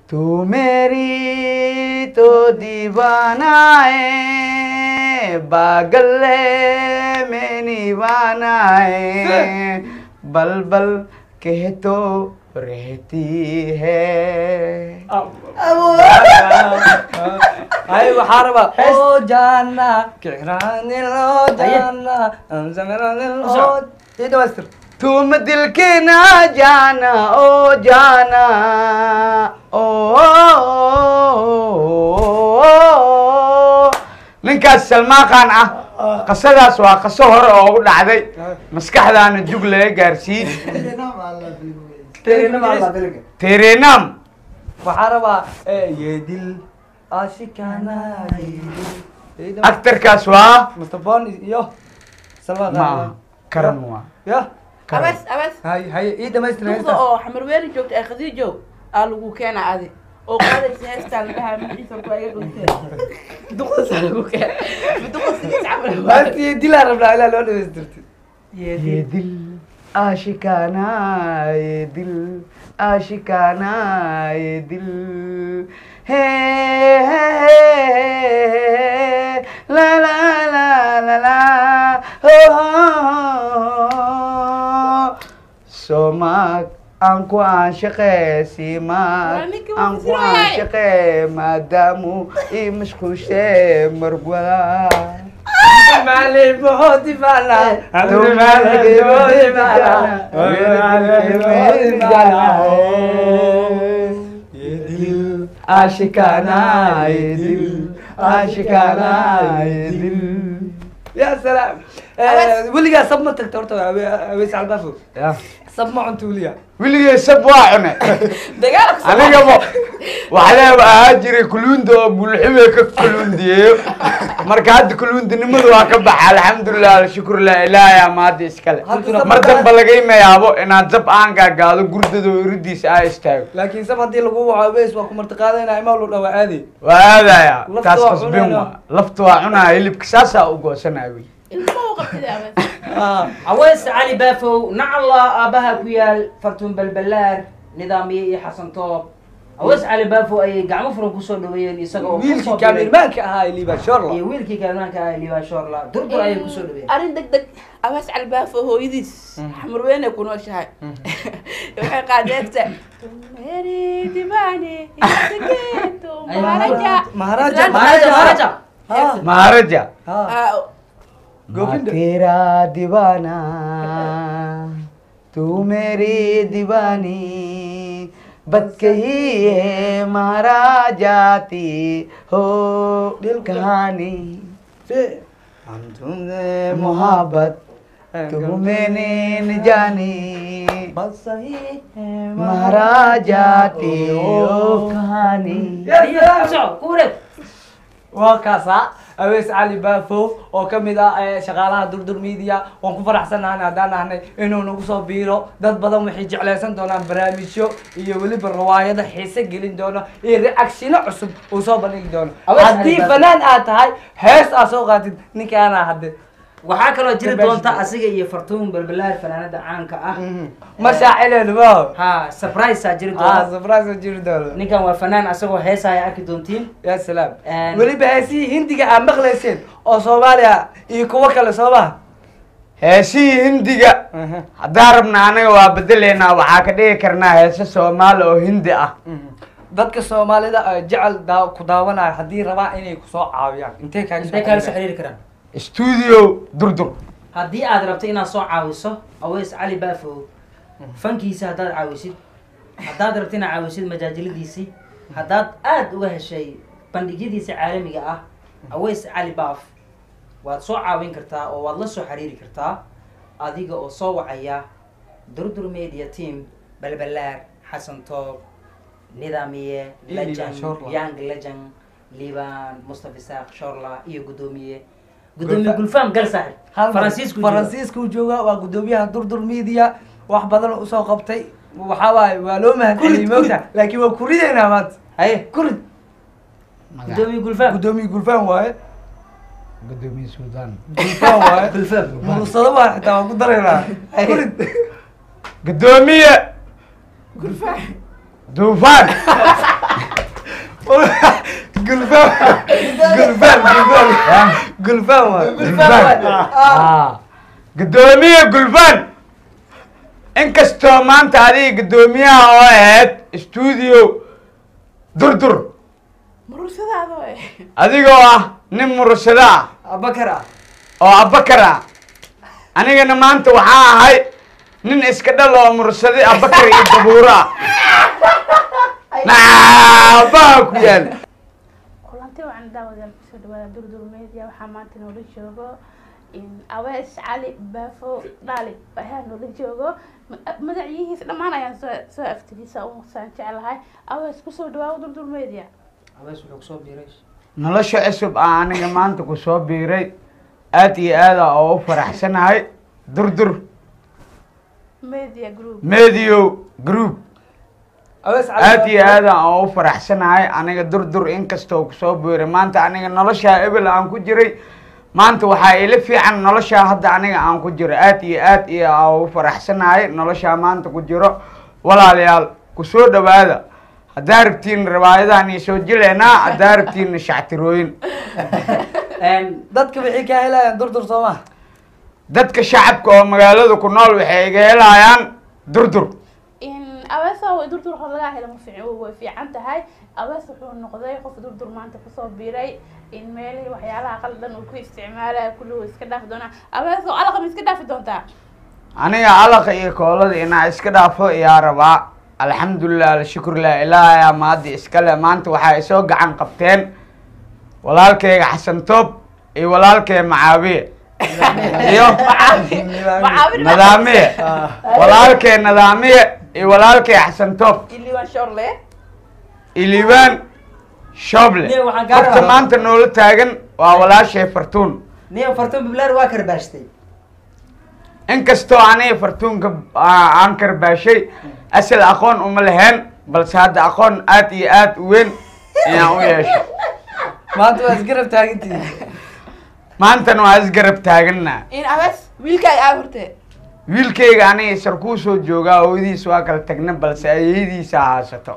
तू मेरी तो दीवाना है पागल है मैं दीवाना है बल बल कह तो रहती है ay waxaa rabaa oo jaana kicraanilo jaana ansameranilo ii dhamaystir तुम दिल के ना जाना ओ जाना ओ, ninkaas salmaan khan ah qasadaas waa qaso hore oo ugu dhacday maskaxdaana jug laga gaarsiin terenam waxaa rabaa yeedil ashikana actarkaas waa mr bon iyo salma ma karan waa ya karan abas abas hay haye ii dhamaystir duqda heestaas oo xamarweeri joogta ee khadiijo aa lagu keena adi oo qaadaysa heestaa la dhahaa magaciisa ku iga dhuntee duqdasaa lagu keena duqda sidiis camal maanta yeedilaa rabnaa ilaa loo dhamaystirti ये दिल आशिकाना ये दिल आशिकाना ये दिल है ला ला ला ला ला हो somak aan ku aanshaqe simak Waa ninkii aan ku wasiir waaye. aanshaqe maadaamu ii mashquushe marwaa معلم بحوتي فعلا تو مالك بحوتي فعلا ये दिल आशिकाना ये दिल आशिकाना ये दिल يا سلام أبس. ولقى صب ما تكترت اويس على البافو صب ما عنت وليا wiligay sab waa cune dagaalka soo anigaba waxaa ahaa jiray kuluunda oo bulxime ka kuluundiyeeyo marka hadda kuluundinimadu waa ka baxa alxamdulilah alshukrulah ilaahay amaada iskale Hadda mar sabab- damba lagayma yaabo inaad zab aan gaagaado gurdada oo iridiisa aa istaago لكن سب هدي لغو وعويس وكو مرتقاده انا ما لو دوا عادي waa aadaya Lafta taas waa qasbin cunayna. waa lafta waa cunaya hilibka saasaa u goosanaya wey ilmaha u qabtida abas اه caways cali baafow nacalla aabaha ku yaal fartuun balbalaar nidaamiye iyo xasan toob caways cali baafow ayay gacmo furan kusoo dhaweeyeen isaga oo ويلكي kusoo كان diray- المانك هاي اللي بشر iyo wiilkii kaalmaanka ah liibaan shoorla durdur ayay kusoo dhaweeyeen arrin deg deg abas calbaafo hooyadiis xamarweyne ku nooshahay waxay qaadeedta tumeri dibane isageeto Ay, maharaja maharaja, Islaanta maharaja maharaja ها maharaja ها Ah, गोविंद तेरा दीवाना तू मेरी दीवानी बद कही है मारा जाती हो दिल कहानी हम तुमने मोहब्बत तू मैंने न जानी बस सही है मारा जाती हो कहानी iyo kusoo ku wareeg waa kaasa awees cali baafo oo ka mid ah eh, shaqaalaha durdur media waan ku faraxsanahay haddaan nahnay inuu nagu soo biiro dad badan waxay jeclaysan doonaan barnaamijyo iyo weliba riwaayado xiise gelin doono iyo reactiono cusub uu soo bandhigi doono Awees Cali haddii Baafo. fanaan aad tahay hees aad soo qaatid ninkaana hadde waxaa kaloo jiri Gabash. doonta asiga iyo fartuun balbalaar fanaanada caanka ah ma shaacileen ma ha surprise aa jiri ah doona surprise jiri doono ninkan waa fanaan asagoo heesaya arki doontiin ya salaam And- weliba heesihii hindiga aad maqlayseen oo soomaaliya iyo kuwo kale soo maha heesihii hindiga haddaan rabna anaga waa bedeleynaa waxaa ka dhigi karnaa heese soomaali oo hindi ah dadka soomaalida ee jecel daa- ku daawanaya haddii rabaa inay kusoo caawiyaan intee kaaga intay kaala soo xiriiri karaan studio durdur haddii aad rabto inaad soo caawiso aweys cali baafow fankiisa haddaad caawisid haddaad rabto inaad caawisid majaajiladiisii haddaad aad uga heshay bandhigyadiisa caalamiga ah aweys cali baaf waad soo caawin kartaa oo waad la soo xiriiri kartaa adiga oo soo wacaya durdur media team balbalaar xasan toob nidaamiye Iyo legend Liban Shorla. young legend liban mustafa isaaq shorla iyo gudoomiye gudoomiye gulfam gal saaxib faransiisku jooga. faransiisku jooga waa gudoomiyaha durdur media wax badan oo usoo qabtay waxaa waaye waa loo mahadceliyey moogta laakiin waa kurideynaa maanta haye kurid gudoomiye gulfam gudoomiye gulfaan waaye gudoomiye suudaan gulfaan waaye gulfam mursado baa xitaa waan ku daraynaa kurid gudoomiye gurfaax duufaan gulfaan gulfaan gulfaan waay Ah. gudoomiye gulfan inkastoo maanta adiga gudoomiyaha oo ahayd stuudio durdur murugsadaado eh adigoo ah nin murursado ah abakar ah oo abakar ah anigana maanta waxaa ahay nin iska dhal oo murursade abakar iyo dabuuro ah naabaha ku yaal kulanti wacan daawadayaal kusoo dhawaada durdur media waxaa maanta noola joogo in awees cali baafo dhaali ayaa noola joogo Ma- magaciyihiis dhammaan ayaan soo soo aftiriisa usaan jeclahay awees kusoo dhawaawo durdur media abees wuxuu kusoo biiray nolosha cusub ah aniga maanta ku soo biiray aad iyo aad ah oo u faraxsanahay durdur media group medio group awees aad iyo aad aan oo u faraxsanahay aniga durdur inkastoo kusoo biiray maanta aniga noloshaa ebel aan ku jiray maanta waxaa ila fiican noloshaa hadda aniga aan ku jiro aad iyo aad iyo aan u faraxsanahay noloshaa maanta ku jiro walaalayaal kusoo dhawaada haddaa rabtiin riwaayadaan iyo soo jileynaa haddaa rabtiin shactirooyin dadka waxay ka helayaan durdur soo ma dadka shacabka oo magaalada ku nool waxay iga helayaan durdur in aweesa way durdur hor laga helo ma fiic way fiican tahay awees wuxuu noqday qof durdur maanta kusoo biiray in meelihii waxyaalaha qaldan uu ku isticmaalaya kulli uu iska dhaafi doonaa awees oo alaqa ma iska dhaafi doontaa aniga alaqa iyo koolada inaa iska dhaafo iyaa rabaa alxamdulilah alshukrulah ilaahayaa maadi iskale maanta waxaa isoo gacan qabteen walaalkeyga xasan toob iyo walaalkey macaawiye iyo macaawin nadaamiye walaalkey nadaamiye iyo walaalkey xasan toob iliwan shorle iliibaan shoble Nin waxaan kaa horta rabaa. maanta noola taagan waa walaashay fartuun niyo fartan biblaar waa karbaashtay inkastoo aniga fartuunka aa- aan karbaashay asal aqoon uma lahayn balse hadda aqoon aad iyo aad u weyn ayaan u yeeshay maanta waa isgarab taagantihiin maantana waa isgarab taagana in awees wiilkaaga aa horte wiilkayga aniga sarkuu soo joogaa hooyadiis waa kala tagna balse ayadiisa haasato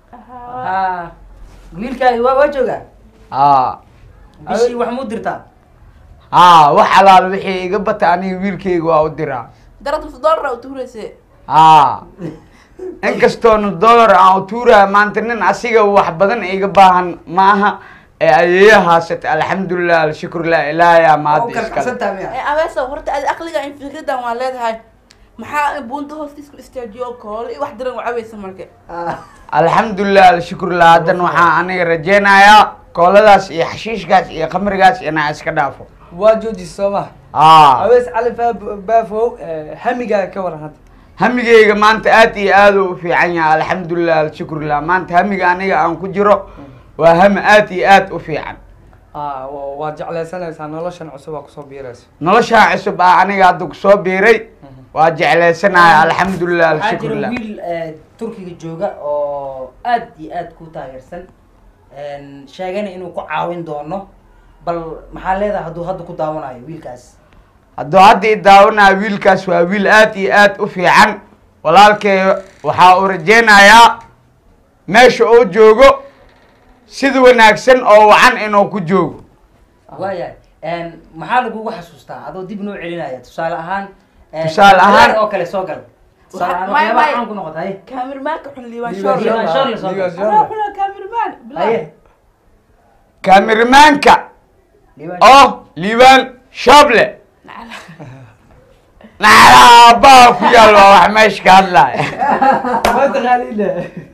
ha wiilkaaga waa waa joogaa haa bishii wax muu dirtaa haa wax alaal wixii iga bata aniga wiilkayga waa u diraa darad nus dollar u tuurayse haa inkastoona dollar aan u tuuraya maanta nin asiga wax badan iga baahan ma aha ee ayeeya haasata alxamdulilah alshukrulah ilaahayaa waa u maada iskale karkacsantaa miya aweesa horta adi aqliga in fikradan waa leedahay maxaa buunta hoostiisku istaajiyo koole wax diran u caweysa marka Ah. alxamdulilah alshukrulah haddan waxaa aniga rajeynayaa kooladaas iyo xashiishkaas iyo khamrigaas inaa iska dhaafo waa joojis soo ma haa awees cali Fa- baafow eh, hamigaaga ka waran hadda hamigayga maanta aad iyo aad u fiican yahay alxamdulilah alshukrulah maanta hamiga aniga aan ku jiro waa hami aad iyo aad u fiican Ah, wa- waad jeclaysanaysaa noloshan cusub aa kusoo biirayso noloshaa cusub ah aniga hadda kusoo biiray waa jeclaysanahay alxamdulilah waxaa jira alshukrulah wiil eh, turkiga jooga oo aad iyo aad ku taageersan En, sheegana inuu ku caawin doono bal maxaa leedahay hadduu hadda ku daawanayo wiilkaas hadduu hadda i daawanaya wiilkaas waa wiil aad iyo aad u fiican walaalkay waxaa uu rajeynayaa meesha uu joogo sida wanaagsan oo wacan inuu ku joogo waayahay En, maxaa lagugu xasuustaa adoo dib noo celinaya tusaale ahaan en, Tusaale ahaan- Bilaal oo kale soo gal tusaale ahaan May- waxyaabaha may- caan ku noqotay kaamirmaanka xun liiwan Liiwan shorle Liiwan Shorle soo Liiwan gal. Shorle. anaa xuna kaamirmaan haye kaamirimaanka Liiwan- oo liibaan shable Nacala. nacala aabbaha ku yaal waa wax meesha ka hadlaya ma taqaaniin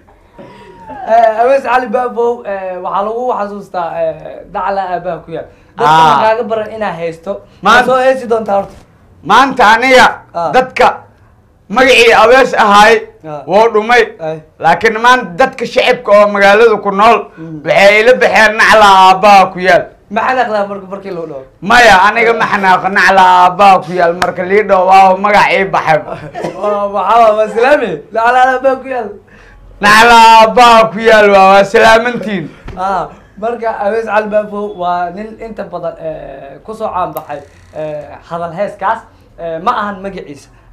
Eh, awees cali baafow eh, waxaa lagu xasuustaa eh, dacla aabaha ku yaal dadka Ah. ma kaaga baran inaa haysto ma Maan- soo heesi doontaa horta maanta aniga Ah. dadka magacii abees ahaay Ah. wuu dhumay Ay. laakiin maanta dadka shacibka oo magaalada ku nool Mm. waxay ila baxeen nacla aabbaha ku yaal ma xanaaqdaa marka markii loo dhawo maya aniga ma xanaaqo nacla aabbaha ku yaal marka lii dhow waa magac ii baxay waxaa waa islaami dacla aabaha ku yaal nacla aabbaha ku yaal waa waa salaamantiin ah marka awees cali baafow waa nin inta badan eh, kusoo caanbaxay eh, hadal heeskaas eh, ma ahan magaciisa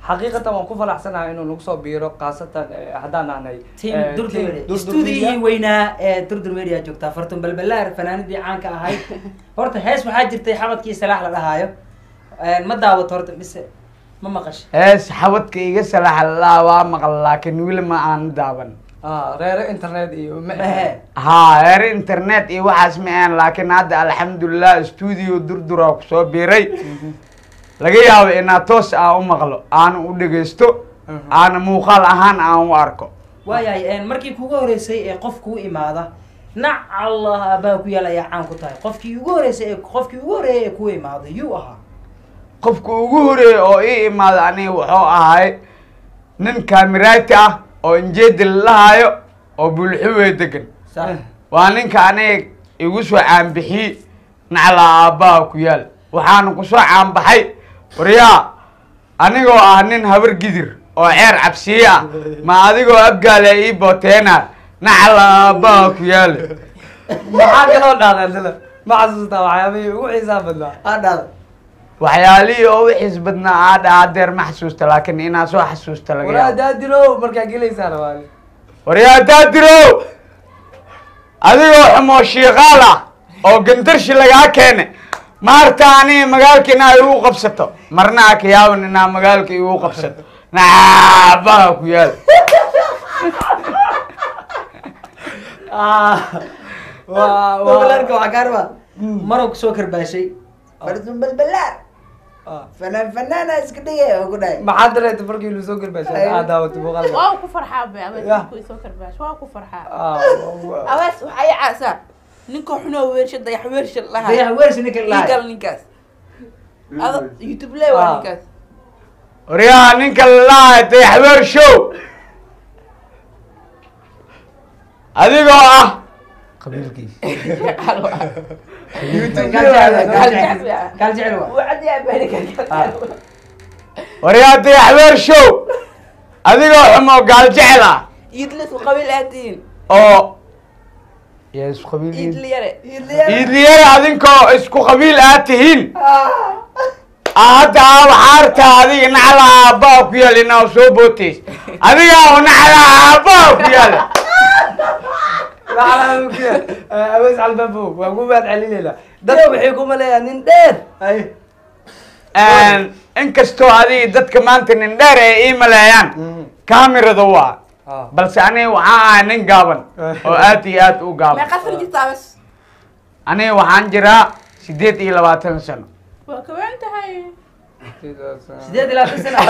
xaqiiqatan waan ku faraxsanahay inuu nagu soo biiro khaasatan eh, haddaan nahnay team eh, durdur team media Durdur stuudiyihii Media. weynaa ee durdur media joogtaa fartun balbalaar fanaanadii caanka ahayd horta hees waxaa jirtay xabadkii salaax la dhahaayo ma daawato horta mise ma maqashay hees xabadka iga salaxalaa waa maqal laakiin weli ma aan daaban Ah, reere internet iyo Mahe. haa heer internet iyo waxaas ma aan laakiin hadda alxamdulilah stuudio durdura kusoo biiray laga yaabo inaa toos aan u maqlo aan u dhegeysto Mhm. aana muuqaal ahaan aan u arko waayahay markii kugu horeysay ee qof kuu imaada nac allah aabbaha ku yaal ayaa caan ku tahay qofkii ugu horeysay ee qofkii ugu horeeyay ee kuu imaada yuu ahaa qofka ugu horeeyay oo ii imaada aniga wuxuu ahay nin kaamiraati ah oo injeedi lalahayo oo bulxuwe degan sax waa ninka aniga igu soo caanbixiyey nacla aabbaha ku yaal waxaana kusoo caanbaxay waryaa anigoo ah nin habar gidir oo ceer cabsiye ah ma adigoo abgaale ii booteena nacla aabbaha ku yaal maxaa kaloo dhahdaa dila ma xasuustaa waxyaabihii ugu xiisaa badnaa adhaada waxyaalihii oo wixiis badnaa aadha adeer ma xasuusta laakiin inaa soo xasuusta laga waraa yaabo daadirow markaa gelaysaan waani waryaa daadirow adigoo xumoo shiiqaal ah oo gandarshi lagaa keene maarta aniga magaalka inaa igu qabsato marna a ka yaaban inaa magaalka igu qabsato naabaha ku yaal waa balbalaarka waxaa kaa rabaa maruu kusoo karbaashay fartun balbalaar waa fanaan fanaana iska dhigay oo ku dhahay maxaa dareeta markii lu soo gelbaashay aad daawatay muuqaalka waa ku farxaa be abees Yah. ku isoo karbaash waa ku farxaa Ah, waa- abees waxaa ii caasaa ninka xunoo weersha dayax weersha lahaa dayax weersi ninka ii gal lahay ninkaas ado youtube le waa Ah. ninkaas waryaa ninka lalahay dayaxweer show adigoo ah qabiilkiisa kaal jecel waa waryaa dayaxweer show adigoo xumoo gaal jecel ah iidlisku qabiil aad tihiin oo yaa isku qabiil iidli yare iidliyada adinkoo isku qabiil aad tihiin hadda waxaarta adiga nacla aabbaa ku yaal inaa soo booteys adiga oo nacla aabbaa ku yaal awees albaabo waa ku mahad celinaynaa dadka waxay ku maleeyaan nin dheer ay inkastoo adiga dadka maanta nin dheer ay ii maleeyaan kaamirada waa Ah. balse aniga waxaan ahay nin gaaban oo aad iyo aad u gaaban meeqa san jirta abes aniga waxaan jiraa sideed iyo labaatan sano waa kawan tahay sideed ilaa tan sana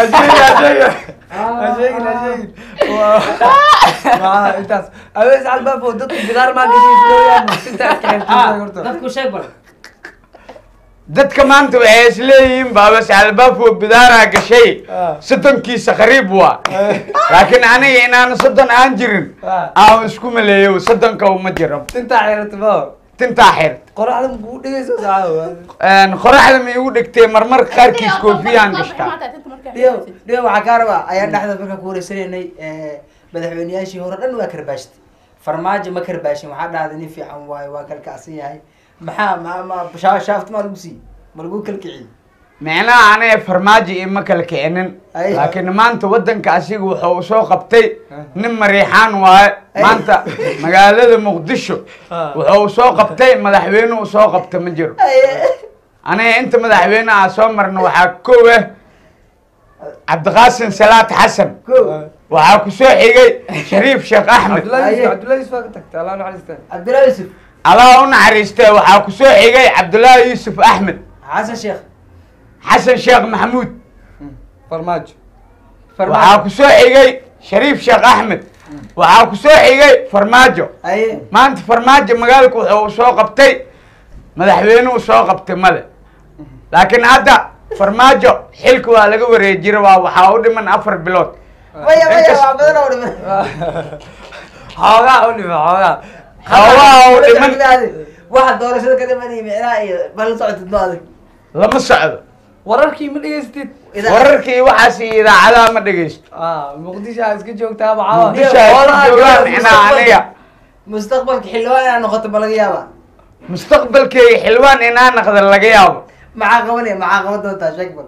intaas awees albaabo dadku bidaar maa gashiislooyaan intaas ka xirtay horta dadku sheeg bal dadka maanta waxay isleeyihiin baabas albaafo bidaaraa gashay Ah. soddonkiisa qariib waa laakiin aniga inaan soddon aan jirin Ah. aan isku maleeyo soddonka uma jiro intaa xirata ma tintaa xir qoraxda makuu dhegeyso saacada qoraxda ma igu dhigtay marmarka qaarkiis koofiyaan gashtaa dhiyo dhiyo waxaa kaa rabaa ayaan dhexda markaa ku wareysanaynay madaxweyneyaashii hore dhan waa karbaashtay farmaajo ma karbaashin waxaa dhahday nin fiican waayo waa kalkacsan yahay maxaa ma ma shaa- shaafta maa lagu siiyey ma lagu kalkiciyey micnaha aniga farmaajo ima kala kicinin Ay. laakiin maanta waddanka asiga wuxuu soo qabtay nin mariixaan waaye maanta magaalada muqdisho Ah. wuxuu soo qabtay madaxweyne uu soo qabta ma jiro aniga inta madaxweyne ah soo marna waxaa kow ah cabdiqaasim salaad xasan ko waxaa ku soo xigay shariif sheekh axmed cabdullahi Aye. yusuf cabdullahi yusuf waa ka tagtay allah naxariista cabdillahi yusuf allah u naxariistay waxaa ku soo xigay cabdullaahi yuusuf axmed xasan sheekh xasan sheekh maxamuud farmaajo waxaa ku soo xigay shariif sheekh axmed waxaa ku soo xigay farmaajo aye maanta farmaajo magaalka wuxuu soo qabtay madaxweynuhu soo qabtay male laakiin hadda farmaajo xilka waa laga wareejira waa waxaa u dhiman afar bilood maya maya Inkas- waa badan oo dhiman xoogaa u dhima xoogaa Xoogaa oo dhiman waxa doorashada ka dhimanaya micnaha iyo bal socotid ma adag lama socdo wararkii ma dhegeystid wararkii waxaas iyo idaacadaha ma dhegeysto ah muqdisho aa iska joogtaa maxaa Muqdisho ay ka joogaan micnaha aniga mustaqbalka xildhibaan inaad noqoto ma laga yaabaa mustaqbalkeyga xilwaan inaa naqda laga yaabo maxaa qabanaya maxaa qaban doontaa sheeg bal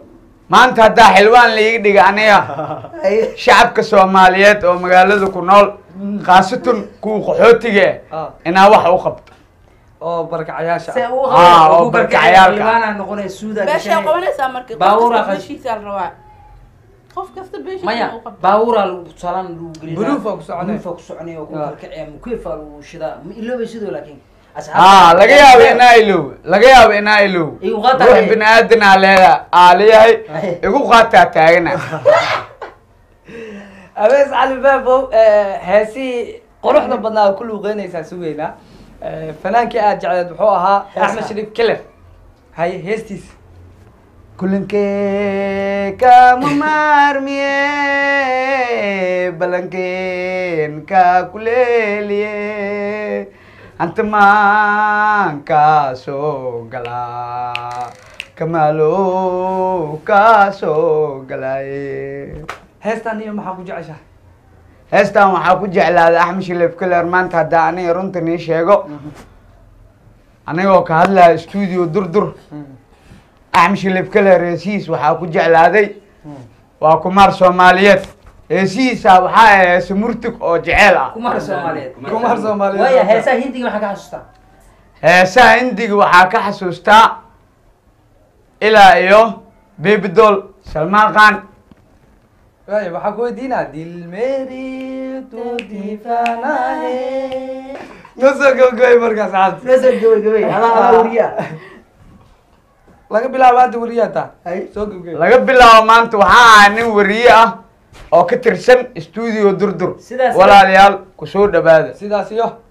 maanta haddaa xildhibaan laiga dhiga aniga shacabka soomaaliyeed oo magaalada ku nool khaasatan kuwa qaxootiga Ah. ah inaa wax u qabto oo barkacayaasha se ah. uu Ah, oo ku barkacay barkacayaalka. xildhibaanaa noqonaya suudaa beeshay gashanay. qabanaysaa marka qof Baabuura kasta qas- beeshiisa la rabaa qof kasta beeshiisa maya uu qabto baabuuraa lagu tusaalaan lagu gelinaa Buluufaa ku soconaya. buluufaa ku soconaya oo ku Ah. barkacaya mukeefaa lagu shidaa ma iloobay sidoo laakiin haa laga yaabo inaa ilow laga yaabo inaa ilow Igu qaata ruux haye. bini aadanaa leeda aa leeyahay Haye. igu qaataa taagana abees cali baabow heesihii quruxda badnaa ku luuqeynaysaa sugeynaa Eh, fanaankii aad jecleed muxuu ahaa Heesa. axmed shariif keler haye heestiisa kulankee kama maarmiye balankeen ka kuleeliye hanta maan kaa soo galaa kamaalo kaa soo galaaye heestan iyo maxaa ku jeceshahay heestan waxaa ku jeclaaday axmed shilif keler maanta haddaa aniga runta nii sheego anigoo ka hadlaya stuudio durdur axmed shilif keler heesihiis waxaa ku jeclaaday waa kumaar soomaaliyeed heesihiisa waxaa ah heese murtig oo jeceel ah kumar soomaaliyeed kumar soomaaliyeed waaya heesaha hindiga maxaa ka xasuustaa heesaha indiga waxaa ka xasuustaa ilaa iyo babydoll salmaan khan waaya waxaa ku weydiinaa dil meri tu difanahe nasoo gabagabay markaas cabdi soo gabagabay adaa adaa wariya laga bilaabo hadda wariyaa taa Hay. soo gabagabay laga bilaabo maanta waxaa ahaa nin wariye ah oo ka tirsan stuudio durdur Sidaas- walaalayaal kusoo dhawaada sidaas iyo